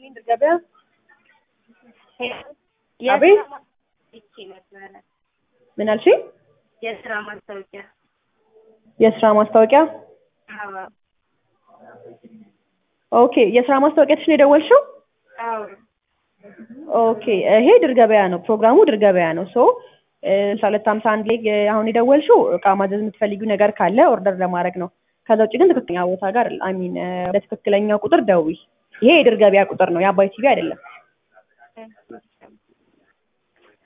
ይስጥልኝ ድር ገበያ። አቤት ይቺ ነበረ ምን አልሽኝ? የስራ ማስታወቂያ የስራ ማስታወቂያ። አዎ ኦኬ የስራ ማስታወቂያችን ነው የደወልሽው? አዎ ኦኬ ይሄ ድር ገበያ ነው፣ ፕሮግራሙ ድር ገበያ ነው። ሶ ሁለት ሀምሳ አንድ ላይ እ፣ አሁን የደወልሽው እቃ ማዘዝ የምትፈልጊው ነገር ካለ ኦርደር ለማድረግ ነው። ከዛ ውጭ ግን ትክክለኛ ቦታ ጋር አይ ሚን ወደ ትክክለኛው ቁጥር ደውይ። ይሄ የድር ገበያ ቁጥር ነው፣ የአባይ ቲቪ አይደለም።